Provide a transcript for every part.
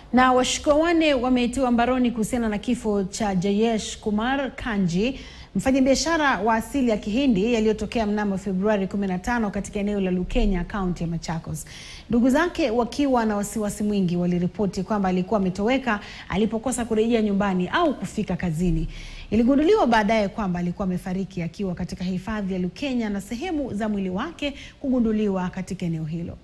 Na washukiwa wanne wametiwa mbaroni kuhusiana na kifo cha Jayesh Kumar Kanji, mfanyabiashara wa asili ya Kihindi yaliyotokea mnamo Februari 15 katika eneo la Lukenya, kaunti ya Machakos. Ndugu zake wakiwa na wasiwasi mwingi waliripoti kwamba alikuwa ametoweka alipokosa kurejea nyumbani au kufika kazini. Iligunduliwa baadaye kwamba alikuwa amefariki akiwa katika hifadhi ya Lukenya na sehemu za mwili wake kugunduliwa katika eneo hilo.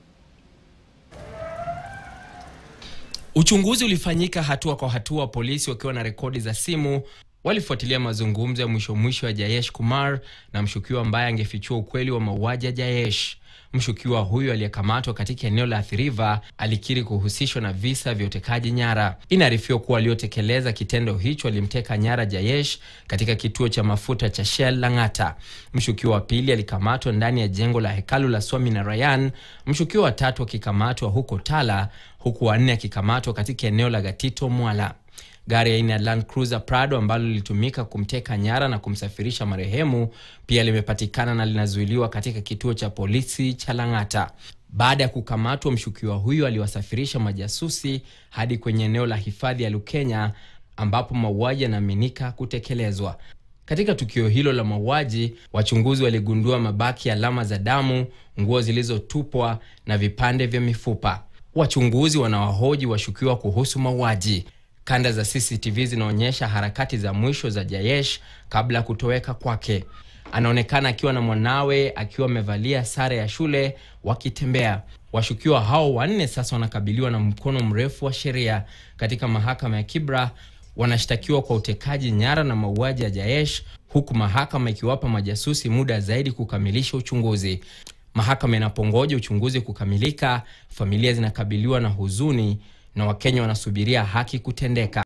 Uchunguzi ulifanyika hatua kwa hatua, polisi wakiwa na rekodi za simu walifuatilia mazungumzo ya mwisho mwisho ya Jayesh Kumar na mshukiwa ambaye angefichua ukweli wa mauaji ya Jayesh. Mshukiwa huyu aliyekamatwa katika eneo la Athi River alikiri kuhusishwa na visa vya utekaji nyara. Inaarifiwa kuwa waliotekeleza kitendo hicho walimteka nyara Jayesh katika kituo cha mafuta cha Shell Lang'ata. Mshukiwa wa pili alikamatwa ndani ya jengo la hekalu la Swaminarayan, mshukiwa wa tatu akikamatwa huko Tala, huku wanne akikamatwa katika eneo la Gatito Mwala. Gari aina ya Land Cruiser Prado ambalo lilitumika kumteka nyara na kumsafirisha marehemu pia limepatikana na linazuiliwa katika kituo cha polisi cha Lang'ata. Baada ya kukamatwa, mshukiwa huyo aliwasafirisha majasusi hadi kwenye eneo la hifadhi ya Lukenya ambapo mauaji yanaaminika kutekelezwa. Katika tukio hilo la mauaji, wachunguzi waligundua mabaki ya alama za damu, nguo zilizotupwa na vipande vya mifupa. Wachunguzi wanawahoji washukiwa kuhusu mauaji. Kanda za CCTV zinaonyesha harakati za mwisho za Jayesh kabla ya kutoweka kwake. Anaonekana akiwa na mwanawe akiwa amevalia sare ya shule wakitembea. Washukiwa hao wanne sasa wanakabiliwa na mkono mrefu wa sheria. Katika mahakama ya Kibra wanashtakiwa kwa utekaji nyara na mauaji ya Jayesh, huku mahakama ikiwapa majasusi muda zaidi kukamilisha uchunguzi. Mahakama inapongoja uchunguzi kukamilika, familia zinakabiliwa na huzuni na Wakenya wanasubiria haki kutendeka.